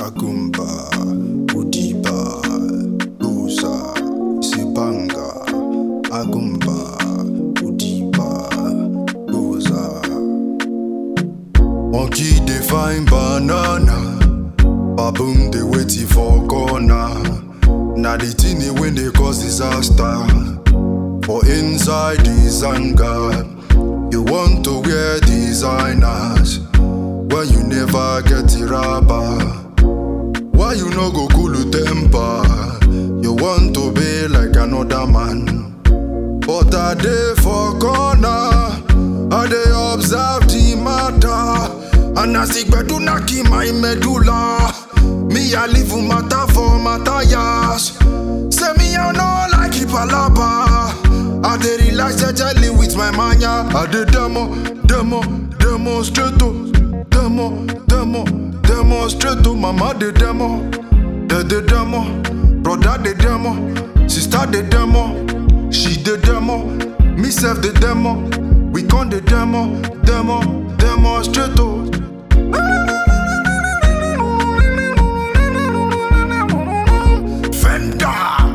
Agumba, Udiba, Busa, Sibanga, Agumba, Udiba, Busa. Monkey dey find banana, baboon dey waiting for corner. Na the thing dey when they cause disaster. For inside this anger, you want to wear designers when you never get the rubber. Why you no go cool temper? You want to be like another man. But I dey for corner, I dey observe the matter. And as the gbedu knack in my medulla, me I live matter for matters. Say me I no like it palapa. I dey relax jejely with my mania. I dey demo, demo, demonstrato, demo, demo, demonstrato. Mama dey demo, they dey demo, brother dey demo, sister dey demo, she dey demo, me self dey demo. We con dey demo, demo, demonstrato. Fender.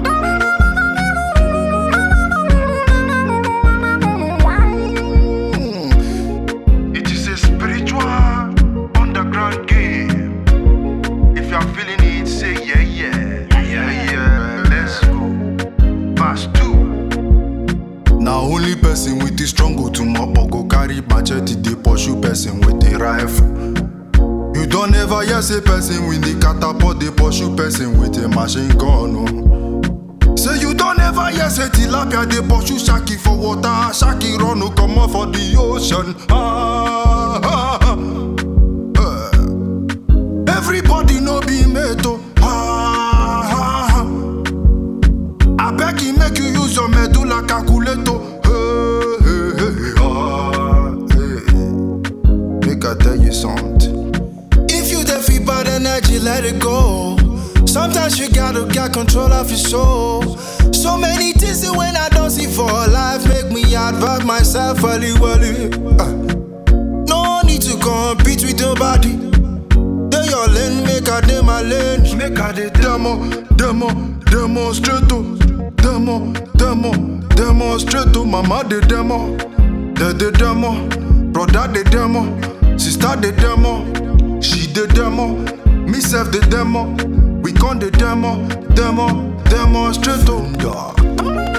It is a spiritual underground game. If you are feeling it, say yeah, yeah, yeah, yeah. Let's go. Pass two. Now only person with the strong go to mop or go carry machete dey pursue person with the rifle. You don't ever hear say person with the catapult dey pursue person with a machine gun. Oh. Say you don't ever hear say tilapia dey pursue shaki for water, shaki run no comot for the ocean. Ah, ah, ah. Eh. Everybody no be mate oh. Ah, ah, ah. abeg e make you use your medulla calculator. Hey, hey, hey, ah, hey, hey. Make I tell you something. If you dey feel bad energy, let it go. Sometimes you gotta get control of your soul. So many things that when I don't see for life make me advise myself early, early. Uh, no need to compete with nobody. Dey your lane, make I dey my lane. Make I dey demo, demo, demonstrato, demo, demo, demonstrato. Mama dey demo, they dey demo, brother dey demo, sister dey demo, she dey demo, me self dey demo. We con dey demo, demo, demonstrato. Yeah.